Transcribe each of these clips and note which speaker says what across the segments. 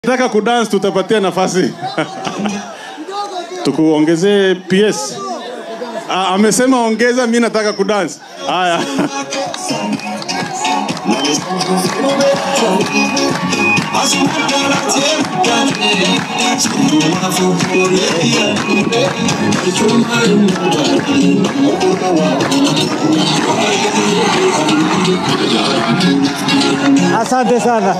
Speaker 1: Nataka kudance tutapatia nafasi. Tukuongezee PS. Ah, amesema ongeza, mi nataka kudance. Haya.
Speaker 2: Asante sana.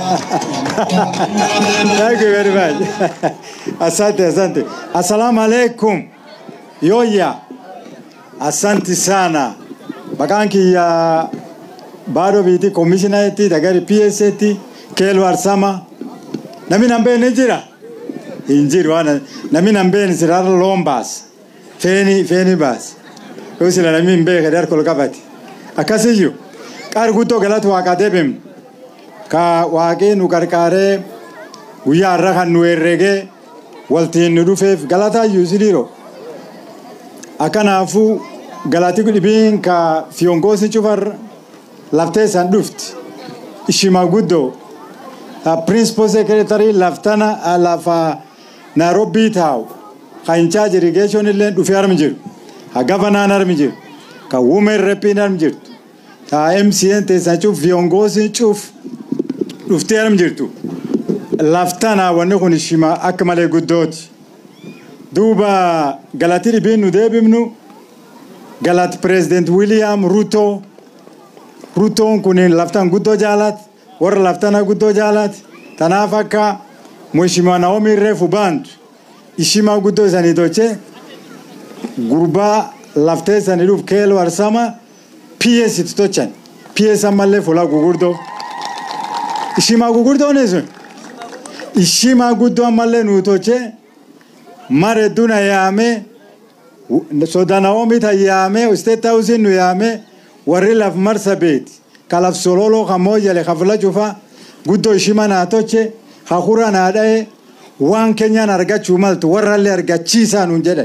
Speaker 2: Thank you very much. Asante, asante. Assalamu alaikum. Yoya. Asante sana. Bakanki ya bado biti commissioner eti dagari PS eti kelo arsama. Nami nambe nejira. Injiri wana. Nami nambe ni sirara lombas. Feni feni bas. Usila nami mbe kadar kolkabati. Akasiyo. Qarguto galatu waqadebem. ka waaqee nu qarqaaree guyyaa har'a kan nu herregee waltiin nu dhufeef galataayyuu isiniiro akkanaafuu galati dhibiin ka fiyongoosni cufar laftee san dhufti ishima guddoo principal secretary laftana lafa nairobii taa'u ka in charge irrigation illee dhufee armi jiru ka gavanaan armi jiru ka women repiin armi jirtu ka mcn teessan cuf fiyongoosni cuf dhuftee armi jirtu laftana wanni kun ishima akka malee guddooti duuba galati dhibiin nu deebifnu galati pireezident wiiliyaam ruto rutoon kun laftan guddoo jaalat warra laftana guddoo jaalat tanaaf akka mheshimiwa naomi reefu baantu ishima guddoo isanii toche gurbaa laftee isanii dhuuf keeloo arsama ps itti tochan ps ammallee fuula gugurdoo ishima gugurdoon sun ishima guddoo ammallee nuu toche mare duna yaame soda naomi ta yaame state house nu yaame warri laf marsa beeti ka laf sololo ka moyale ka fula cufa guddoo ishima naa toche ka hura naa dha'e waan keenyaan argachuu maltu warrallee argachiisaa nuun jedhan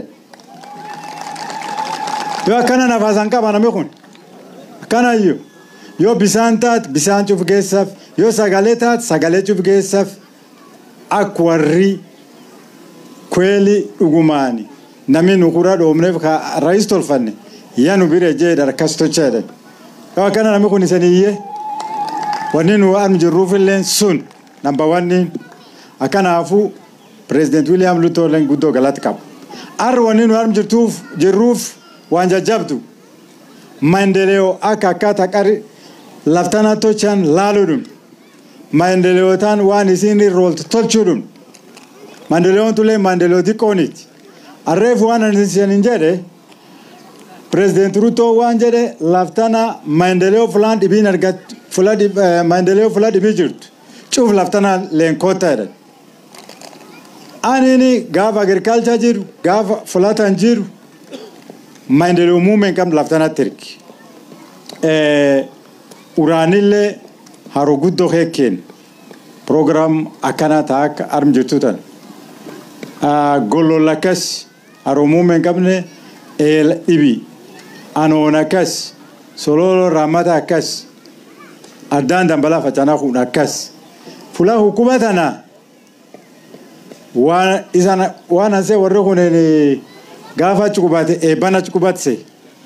Speaker 2: yoo akkana nafaasan qaba namni kun akkanayyuu yoo bisaan taat bisaan cuf geessaaf yoo sagalee taat sagalee cuf geessaaf akka warri kweeli dhugumaani namni nu kura dhoomneef ka rais tolfanne yaa nu bira jee darkas tocheedha yoo akkana namni kun isaniyyee wanni nu arm jirruufillee sun namba wanni akkanaafuu pireezident wiiliyaam ruutooleen guddoo galata qabu arra wanni nu arm jirtuuf jirruuf waan jajjabdu maendeleo akka akkaataa qari laftana tochaan laaluudhum maendeleotaan waan isin irrooltu tolchuudhum maendeleoon tulee maendeleo xiqqooniti arreef waan ani isin jedhe pireezident ruutoo waan jedhe laftana maendeleo fulaan dhibiin argat fula maendeleo fula dhibii jirtu cuuf laftana leenkoota jedhan anini gaafa agirikaalcha jiru gaafa fulatan jiru maendeleo muummeen qabnu laftanatti ergi uraanillee haroo guddoo heekkeen proogiraam akkanaa ta'a akka arm jirtu tan golloon akkas haroo muummeen qabne eel dhibi anoon akkas sololo raamata akkas addaan dambalaa facaanaa kun akkas fulaa hukuma tana waan isan waan ansee warri kun gaafa achi qubate eebban achi qubatse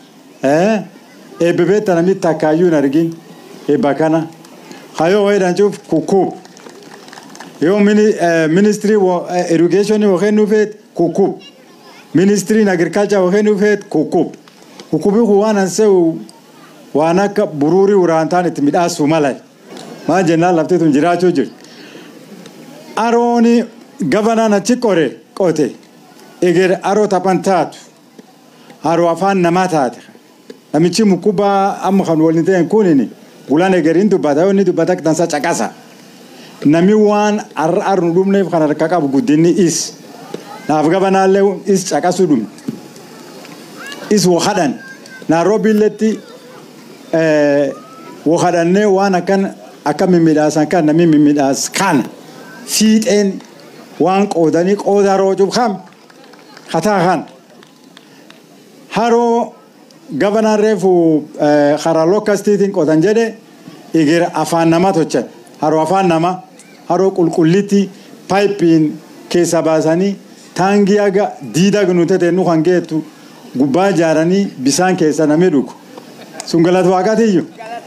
Speaker 2: eebbe beetta namni takkaayyuu hin argin eebba kana hayoo wayiidhaan cuuf kukkub yoo ministirii irrigeeshinii wakeen dhufeet kukkub ministiriin agirikaalchaa wakeen dhufeet kukkub kukkubii kun waan ansee waan akka buruurii uraantaan itti midhaasuu mala maa jennaan lafti tun jiraachuu jirti arooni gabanaan achi qore qote eger aroo taphan taatu haroo afaan namaa taate namichi mukkubaa amma kan waliin ta'e kunini gulaan egeriin dubbata yoo inni dubbata tansa caqasa nami waan arra arra nu dhumneef kan harka qabu guddinni is naaf gabanaallee is caqasuu dhumne is wahadhan naaroobiilletti wahadhannee waan akkan akka mimidhaasan kan nami mimidhaas kana fiixeen waan qoodanii qooda roocuuf kam hataa kan haroo gabanaan reefu karaa lokkastiitiin qotan jedhe eger afaan nama tochan haroo afaan nama haroo qulqullitti paayipiin keessa baasanii taangii aga diida nu tete nu kan geettu gubbaa ijaaranii bisaan keessa namni dhugu sun galata waaqaatiyyuu.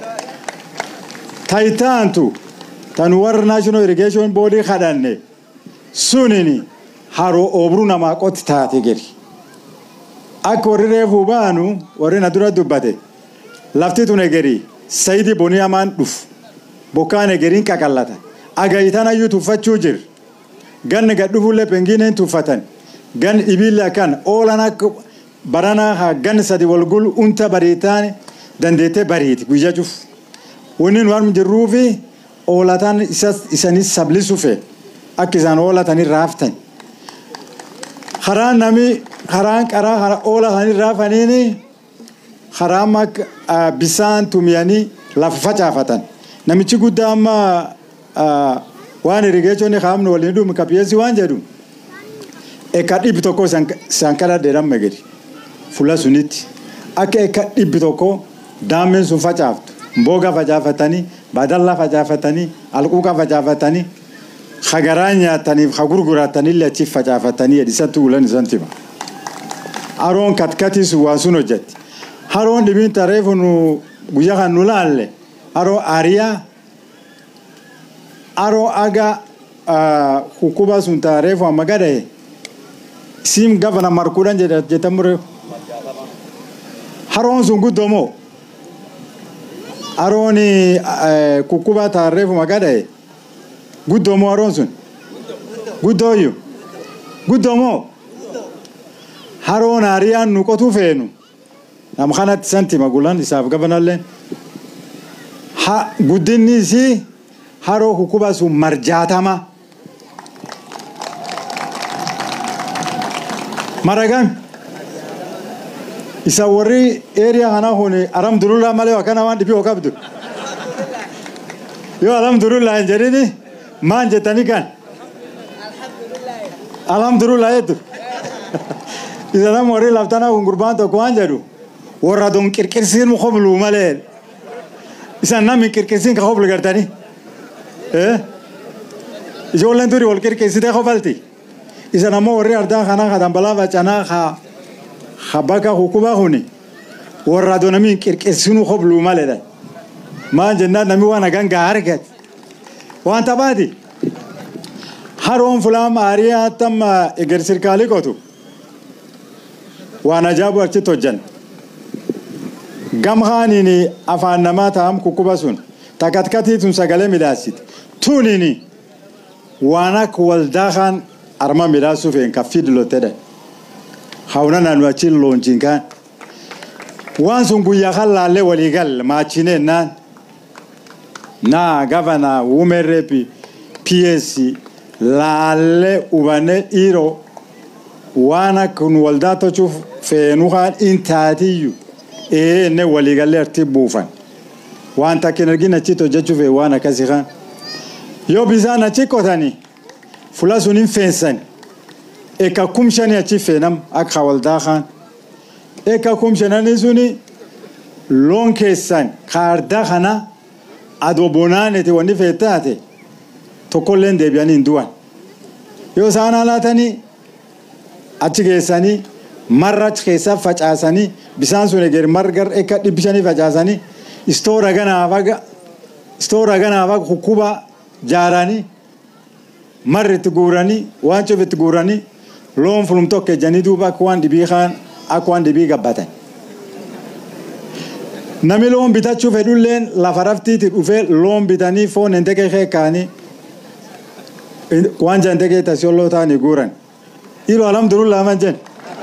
Speaker 2: Taayitaantu tan warra national irrigation boodii kadhanne sunini haroo oobruu namaa qotti taate gadi. Akka warri reefuu baanu warri na dura dubbate lafti tun egerii sayidii bonii hamaan dhufu bokkaan egeriin qaqallata agayitan ayyuu tuffachuu jira ganni gad dhufullee pengiineen tuffatan gan dhibiillee akkan oolan akka baranaa haa gan sadi wal gul unta bariitaan dandeettee bariiti guyyaa cufu. Wanni nu armu jirruu fi oolataan isanis sablisu fe akka isaan oolatanii raaftan. Karaan nami karaan qaraa oolatanii raafaniini karaan akka bisaan tumiyanii lafa facaafatan. Namichi guddaa amma waan irrigeechonni kaamnu waliin dhumu kapiyyeessi waan jedhu eka dhibbi tokko isaan kadhadheedhaan magari fuula sunitti akka eka dhibbi tokko daameen sun facaaftu. mboga facaafatanii badalla facaafatanii alquuqa facaafatanii hagaraa nyaataniif hagurguratanillee achi facaafatanii isatti ulan isan tima. Haroon katkatis waan sun hojjetti. Haroon dhibiin tareefu nu guyyaa kan nu laalle haroo ariyaa haroo aga hukkuba sun tareefu amma gadaye sim gavana markuudhaan jedhamure haroon sun guddoomoo. Haroon kukkuba taarreefu maqadhaye guddoomoo haroon sun guddooyyu guddoomoo haroon hariyaan nu qotuu feenu nama kanatti santi magulan isaaf gabanallee ha guddinni isii haroo kukkuba sun marjaatama maragami isa warri eriyaa kana kun alhamdulillah malee akkana waan dhibii qabdu yoo alhamdulillah hin jedhini maan jettanii kan alhamdulillah jettu isa nama warri laftana kun gurbaan tokko waan jedhu warra don qirqirsiin mu hoblu malee isa namni qirqirsiin ka hoblu gartanii ijoolleen turi wal qirqirsitee hobalti isa nama warri ardaa kana ka dambalaa bacanaa kaa habaka hukuba huni warra do nami qirqirsinu hoblu maledha maan jennaan nami waan ganga argat waan tabaati haroon fulaam aariyaa tamma eger sirkaalii qotu waan ajaabu achitti hojjan gamhaaniin afaan namaa ta'am kukkuba sun takatkatii tun sagalee midhaasiti tunini waan akka waldaa kaan arma midhaasuuf hin kaffii dilottedha hauna nanu achi loonchiin kaan waan sun guyyaa kan laallee walii gal maachineen naan naa gavana wumerreepi ps laallee hubanne dhiiroo waan akka nu waldaa tochuuf feenuu kaan intaatiyyu ee inni walii gallee arti buufan waan takkin argin achitti hojjechuuf waan akkasii kaan yoo bisaan achi qotanii fula sun hin feensani eka kum shani achi feenam akka waldaa kaan eka kum shananii suni loon keessan kaardaa kana adoo bonaanete wanni feettaate tokkolleen deebi'anii hin du'an yoo isaan haalaatanii achi geessanii marra achi keessaa facaasanii bisaan sun eger margar eka dhibbi shanii facaasanii istoora ganaaf aga istoora ganaaf aga hukkuba jaaranii marri itti guuranii waan cuuf itti guuranii loon fulum tokko ejjanii duuba akka waan dhibii kaan akka waan dhibii gabbatan. Nami loon bitachuu fedhulleen lafa raftiiti dhufee loon bitanii foon hin teqee kaanii waan jan teqee tasiyolloo ta'anii guuran. Dhiiroo alhamdulillah man jen.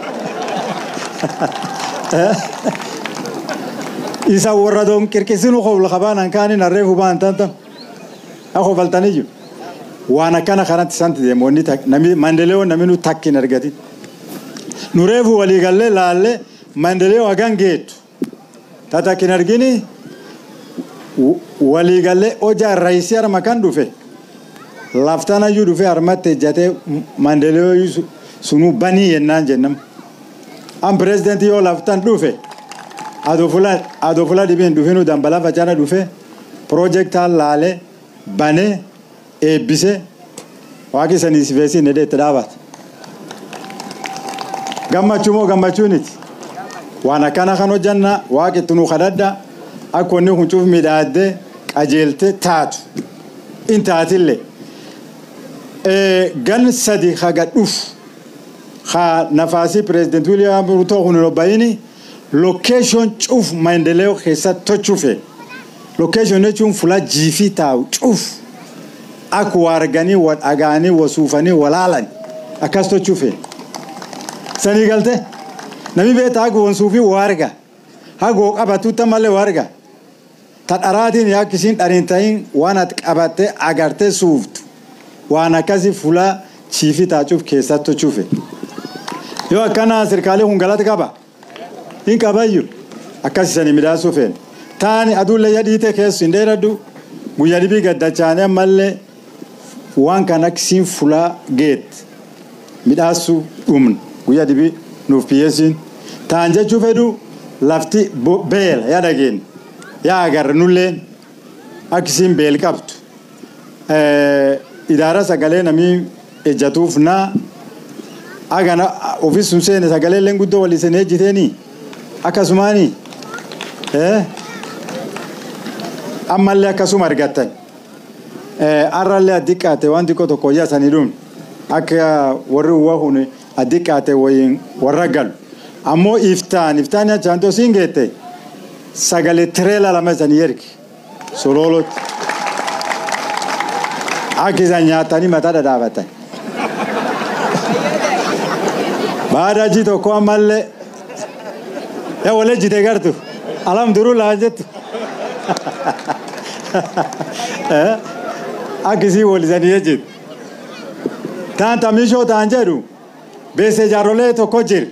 Speaker 2: Isa warra doon qirqisinu qobla qabaanan kaaniin harreefu ba'an tantam. Haa qofaltanii jiru. waan akkana kanatti santi deemonni nami mandeleewwan namni nu takkin argati. Nu reefu waliigallee laallee mandeleewwan hagan geettu. Tatakkin argini waliigallee hojaa raayisii harma kan dhufe laftanayyuu dhufe harmatti ejjatee mandeleewwan sunu banii yennaan jennam. An pirezidantii yoo laftan dhufe adoo fula dhibiin dhufinu dambalaa facaana dhufe piroojeektaan laalee banee eebbise waaqi sanii si feesiin jedhee itti dhaabata. Gammachuu moo gammachuuniti? Waan akkana kan hojjanna waaqi itti nu kadhadha akka wanni kun cuuf midhaaddee qajeelte taatu in taatillee. Gan sadi haga dhufu ha nafasi president William Ruto kun robayini location cuuf maendeleo keessatti tochuufe. Location jechuun fuula jiifii taa'u cuuf akka waa arganii wa dhagaanii wa suufanii wa laalan akkas tochuufe. Sanii galte namni beektaa akka wansuufi waa arga hagoo qabatuutta malee waa arga. Ta dharaatiin yaa kisiin dhariin ta'iin waan ati qabattee agartee suuftu waan akkasii fuula jiifii taacuuf keessatti tochuufe. Yoo akkana sirkaalee kun galata qaba. Hin qabayyu akkas isanii midhaasuu feene. Taani aduullee yadhiite keessu hin dheeradhu guyyaa dhibii gaddachaanii ammallee waan kan akkasiin fulaa geet midhaasuu dhumna guyyaa dhibii nuuf biyyeessiin. Taan jechuu fedhu lafti beela yaa dhageenya yaa agarra nulleen akkasiin beel qabdu. Idaara sagalee namii ejjatuuf naa agana ofis sun seene sagalee illee guddoo walii seenee ejjiteenii akkasumaanii ammallee akkasuma argattan har'allee addiqqaate waan xiqqoo tokko yaasanii dhumne akka warri uwwa kun addiqqaate wayiin warra galu ammoo iftaan iftaan achaan tosiin geette sagalee tireela lama isanii ergi sololotti akka isaan nyaatanii mataa dhadhaabatan. baada ji tokko ammallee yaa wal ejjite gartu alhamdulillah jettu akkisii wal isanii ejjitu taan tamishoo taan jedhu beese jaarrolee tokko jira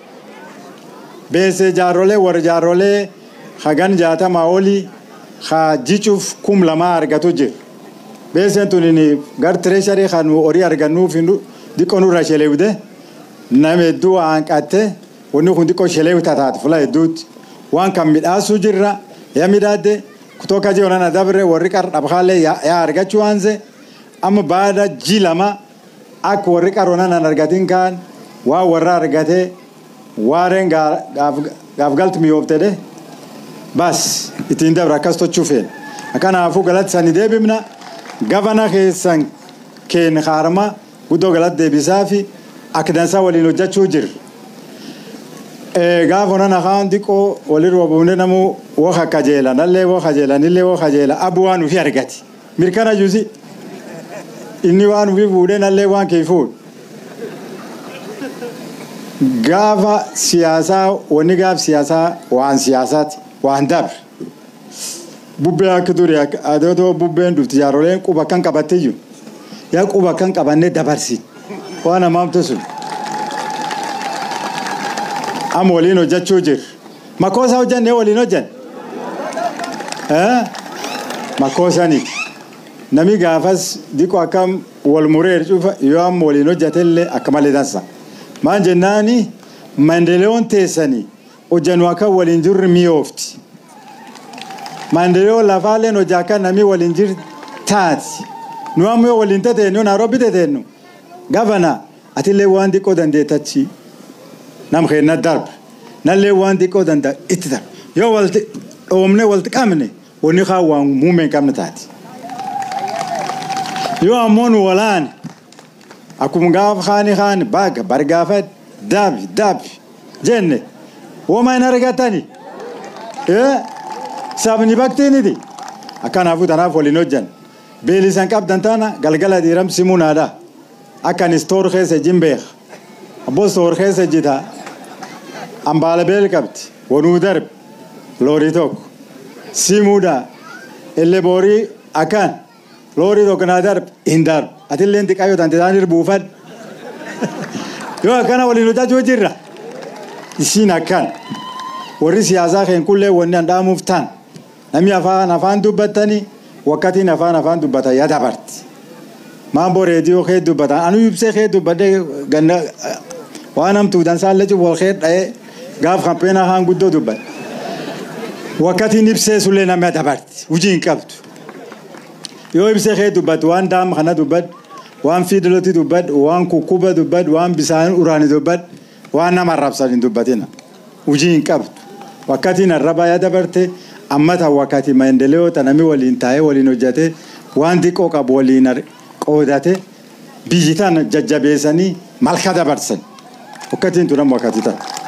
Speaker 2: beese jaarrolee warra jaarrolee hagan jaatamaa olii haa jicuuf kum lamaa argatu jira beeseen tun gar tireesharii kan horii argannuuf diqqoo nurra sheleewde. nama hedduu hanqatte wanni kun xiqqoo shelee tataate fula hedduutti waan kan midhaasuu jirra yaa midhaadde kutoka je onana dabre warri qar dhabhaalee yaa argachuu waanse amma baada ji lama akka warri qar onanan argatin kaan waa warra argate waareen gaaf galtu miyooftedhe bas ittiin dabre akkas tochuu feene akkanaafuu galatti sani deebifna gavana keessan keen haarma guddoo galatti deebisaa fi akka dansaa waliin hojjechuu jira. Gaafa onan afaan xiqqoo walirra buunee namu woka kajeela nallee woka jeela nillee woka jeela abu waan ufi argati. Mirkana juusi inni waan ufi fuudhee nallee waan kee fuudhu. Gaafa siyaasaa wanni gaaf siyaasaa waan siyaasaati waan dabre. Bubbee akka ture adootoo bubbeen dhufti jaaroleen quba kan qabattee jiru. Yaa quba kan qabannee dabarsi. waan hamaamtu sun amma waliin hojjechuu jira makoosa hojjannee waliin hojjanne makoosanii nami gaafas diqo akkam wal muree cufa yoo amma waliin hojjatellee akka malee dansa maan jennaani maendeleoon teessanii hojjannu akka waliin jirri mi'oofti maendeleo lafaalleen hojjaa akka nami waliin jir taati nu amma yoo waliin tateenyu naarobbi tateenyu gavana atillee waan xiqqoo dandeetachi nam keenna darba nallee waan xiqqoo danda'a itti darba yoo walti dhoomne walti qabne wanni kaa waan muummee hin qabne taati. Yoo ammoo nu walaan akkuma gaafa kaani kaani baga bargaafa daabi daabi jenne wooma hin argatani sabni baktiiniti akkanaafuu tanaaf waliin hojjan beelisan qabdan taana galgala dhiiram simuu naadaa. akkan istoor keessa jin beeka abboo istoor keessa jita ambaala beel qabdi wanuu darbe loorii tokko simuudha illee boorii akkan loorii tokko naa darbe hin darbe atillee xiqqaa yoo tante isaan buufadhe yoo akkana waliin hojjechuu jirra isiin akkan warri siyaasaa keen kullee wanni handhaamuuf tan namni afaan afaan dubbattanii wakkatiin afaan afaan dubbatan yaa dabarti. mambo reediyoo kee dubbatan anu ibsee kee dubbadde ganna waan hamtuu dansaallee cufu wal kee dha'ee gaaf kampeena haan guddoo dubbadde. Wakkatiin ibsee sullee nama dabarti hujii hin qabdu. Yoo ibsee kee dubbatu waan daama kana dubbadde waan fiidilootii dubbadhu waan kukkuba dubbadhu waan bisaan uraanii dubbadhu waan nama arrabsan hin dubbatina hujii hin qabdu wakkatiin arrabaa yaa dabarte ammata wakkati maendeleo tanami waliin taa'ee waliin hojjate waan xiqqoo qabu waliin qoodate biyyi tana jajjabeessanii malka dabarsan wakkatiin tunan wakkati ta'a.